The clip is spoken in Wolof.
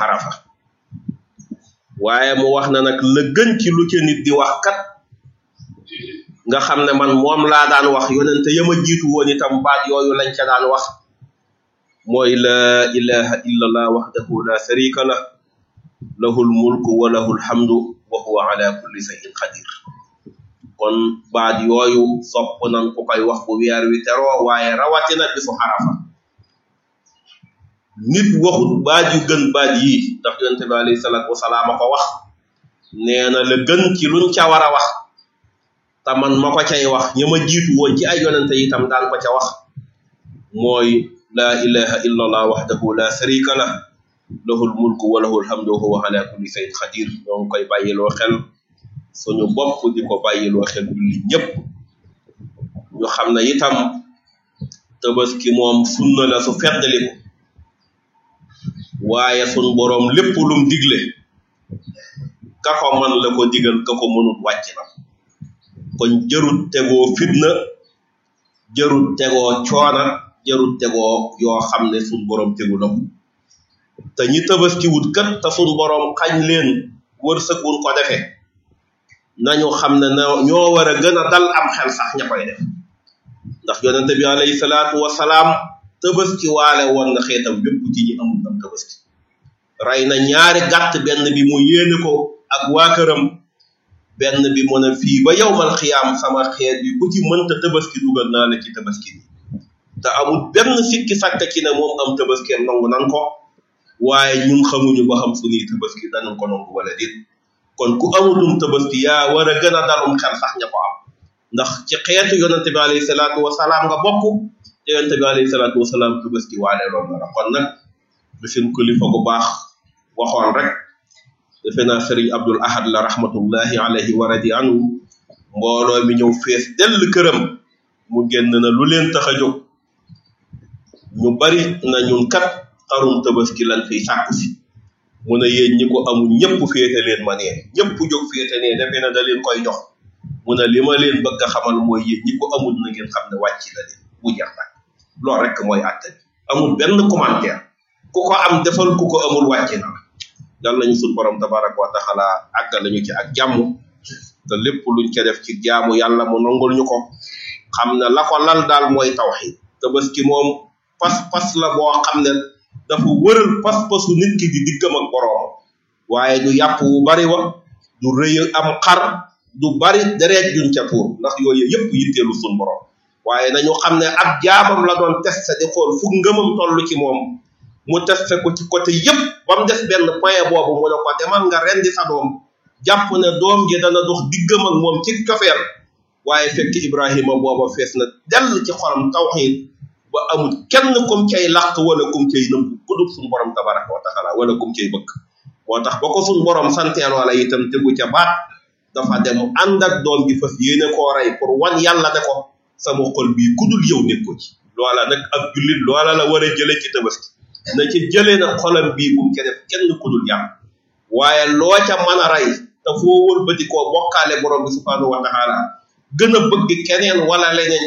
xarafa waaye mu wax na nag la gën ci lu ca nit di wax kat nga xam ne man moom laa daan wax yonente yama jiitu woon itam baat yooyu lañ ca daan wax mooy la ilaha illa allah wahdahu la sharika lah lahul mulku wa lahul hamdu wa huwa ala kulli shay'in qadir kon baat yooyu sopp nan ku koy wax bu weer wi teroo waaye rawatina bisu xarafa nit waxut baat yu gën baat yii ndax yonente bi alayhi salaatu wasalaam a ko wax nee na la gën ci luñ ca war a wax te man ma ko cay wax ña ma jiitu woon ci ay yonente itam daan ko ca wax mooy la ilaha illa allah wahdahu la sharika lah lahul mulku wa lahul hamdu wa huwa ala kulli shay'in qadir ñoo ngi koy bàyyiloo xel suñu bopp di ko bàyyiloo xel julli ñëpp ñu xam ne itam tabaski moom sunna la su feddaliku waaye sun boroom lépp lum digle ka ko man la ko digal ka ko mënut wàcc na kon jarut tegoo fitna jarut tegoo coona jarut tegoo yoo xam ne sun boroom tegu la ko te ñi tabaski wut kat te sun boroom xañ leen wërsëg wuñ ko defee nañu xam ne na ñoo war a gën a dal am xel sax ña koy def ndax yonente bi alayhi salaatu wasalaam tabaski waale woon na xeetam bépp ci ñi amul tam tabaski rey na ñaari gàtt benn bi mu yéene ko ak waa këram benn bi mu ne fii ba yowmal xiyaam sama xeet bi ku ci mënta tabaski dugal naa la ci tabaski bi te amul benn sikki sàkk ci ne moom am tabaski nangu nan ko waaye ñun xamuñu ba xam suñuy tabaski danañ ko nangu wala déet kon ku amulum tabaski yaa war a gën a dalum xel sax ña ko am ndax ci xeetu yonente bi alayhi salaatu wasalaam nga bokk te yonente bi alayhi salaatu wasalaam tabaski waale loolu la kon nag bi seen kilifa gu baax waxoon rek defe naa sëriñ abdul ahad la rahmatullahi alayhi wa radi anhu mbooloo mi ñëw fees dell këram mu génn na lu leen tax a jóg ñu bari na ñun kat xarum tabaski lan fiy sàkku si mu ne yéen ñi ko amul ñëpp féete leen ma nee ñëpp jóg féete nee defe na da leen koy jox mu ne li ma leen bëgg a xamal mooy yéen ñi ko amul na ngeen xam ne wàcc na leen bu jeex nag loolu rek mooy àtte bi amul benn commentaire ku ko am defal ku ko amul wàcc na yal nañu suñ borom tabaraka wa taala àggal lañu ci ak jàmm te lépp luñ ca def ci jaamu yàlla mu nangul ñu ko xam ne la ko lal daal mooy tawxiid tabaski moom pas-pas la boo xam ne dafa wëral pas-pasu nit ki di diggam ak boroom waaye du yàpp wu bari wa du rëy am xar du bari dereet juñ ca tuur ndax yooyu yëpp yitteelu suñ borom waaye nañu xam ne ab jaamam la doon testé di xool fu ngëmam toll ci moom mu testé ko ci côté yëpp ba mu des benn point boobu mu ne ko demal nga rendi sa doom jàpp ne doom ji dana dox diggam ak moom ci cofeer waaye fekk Ibrahima booba fees na dell ci xolam tawxiid ba amul kenn kum cay làq wala kum cay nëbb ku dul suñu borom tabaraka wa taala wala kum cay bëgg moo tax ba ko suñu borom santeel wala itam tegu ca baat dafa dem ànd ak doom ji fas yéene koo rey pour wan yàlla ne ko sama xol bii ku dul yow nekk ko ci loola nag ab jullit loola la war a jële ci tabaski na ci jëlee nag xolam bii bu mu ca def kenn ku dul yàlla waaye loo ca mën a rey te foo wëlbati koo bokkaale borom bi subhanahu wa taala gën a bëgg keneen wala leneen